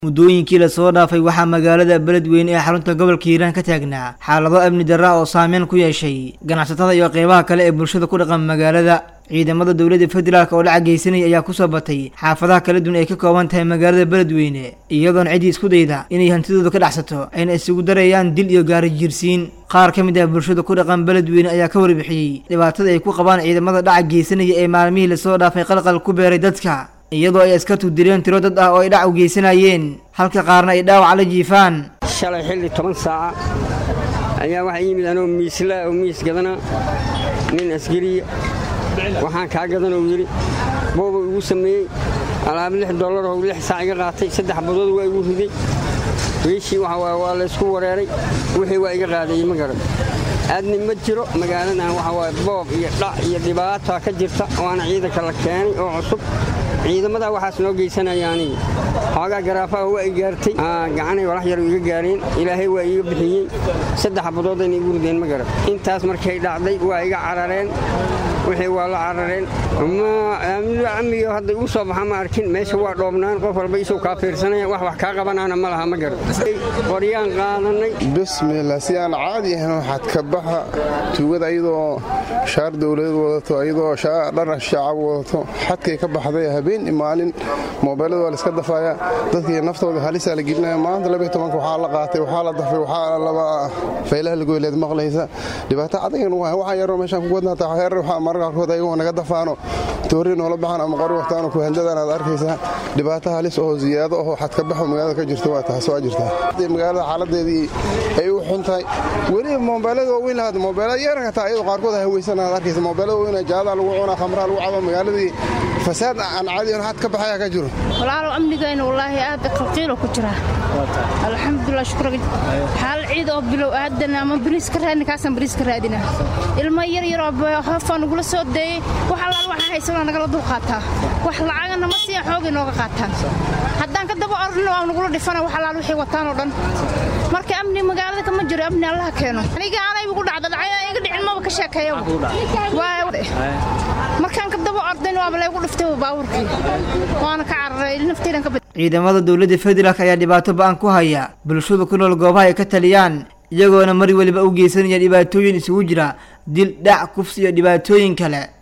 muddooyinkii lasoo dhaafay waxaa magaalada beledweyne ee xarunta gobolka hiiraan ka taagnaa xaalado amni darra oo saameyn ku yeeshay ganacsatada iyo qeybaha kale ee bulshada ku dhaqan magaalada ciidamada dowladda federaalk oo la cagaysanaya ayaa kusoo batay xaafadaha kala duwan ay ka kooban tahay magaalada beledweyne iyadoona ciddii isku dayda inay hantidooda ka dhacsato ayna isugu darayaan dil iyo gaari jiirsiin qaar ka mid ah bulshada ku dhaqan beledweyne ayaa ka warbixiyey dhibaatada ay ku qabaan ciidamada dhaca geysanaya ee maalmihii lasoo dhaafay qalqal ku beeray dadka iyadoo ay askartu dileen tiro dad ah oo ay dhac u geysanayeen halka qaarna ay dhaawac la jiifaan shalay xilli toban saaca ayaa waxaa yimid anoo miislaa oo miis gadana nin askariya waxaan kaa gadan oo yidhi booba igu sameeyey alaab lix dollar oo lix saac iga qaatay saddex badood waa igu riday wiishii waa laysku wareeray wixii waa iga qaadayey ma garan aadni ma jiro magaaladan waxa waaye boob iyo dhac iyo dhibaata ka jirta waana ciidanka la keenay oo cusub ciidamada waxaas noo geysanaya anigi xoogaa garaafaha waa i gaartay gacanay walax yar iga gaareen ilaahay waa iiga bixiyey saddex badoodayna igu rideen ma garan intaas markay dhacday waa iga carareen wixii waa la carareen amniyo hadda igu soo baxa ma arkin meesha waa dhoobnaan qof walba isuu kaa fiirsanaya wax wax kaa qabanaana ma laha ma garan qoryaan qaadanay bismillah si aan caadi ahayn waxaad ka baxa tuugada ayadoo shaar dowladeed wadato ayadoo dhar shacab wadato xadkay ka baxday habeen maalin moobeelada waa laiska dafaaya dadkii naftooda halisaa la gelinaya maanta labatobanka waxaa la qaatay waxaa la dafay waxaa laba faylaha lagoyleed maqlaysa dhibaato cadagan waa waxaa yaroo meeshaan ku wadnaataa heer waxaa mararka qaarkood ayagoo naga dafaano toori noola baxaan ama qori waqtaano ku handadan aad arkaysaa dhibaato halis oo ziyaado oo xadka baxo magaalada ka jirta waa taas waa jirtaa magaalada xaaladeedii ay u xun tahay weliba moobeelada waaweyn lahaad moobeelada yeeran kataa ayadoo qaarkood haweysan aad arkaysa moobeelada waaweyn jaadaa lagu cunaa khamraa lagu cabo magaaladii fasaad aan caadi xad ka baxaya ka jiro walaalow amnigayna wallaahi aad qalqiilo ku jira alxamdulilah shukra xaal ciid oo bilow aadan ama bariis ka raadina kaasaan bariis ka raadina ilmo yar yaroo hoofaa nagula soo deeyey wax allaal waxaa haysanoo nagala dul qaataa wax lacagana ma siiya xoogay nooga qaataan haddaan ka daba orrino waa nagula dhifana wax allaal wixii wataan oo dhan marka amni magaalada kama jiro amni allaha keeno aniga aanay igu dhacda dhacay iga dhicin maba ka sheekeeya markaan ka daba ordayn waaba laygu dhiftay baabuurkii waana ka cararay nafteydan ka ciidamada dowladda federaalk ayaa dhibaato ba-an ku haya bulshada ku nool goobaha ay ka taliyaan iyagoona mar weliba u geysanaya dhibaatooyin isugu jira dil dhac kufsi iyo dhibaatooyin kale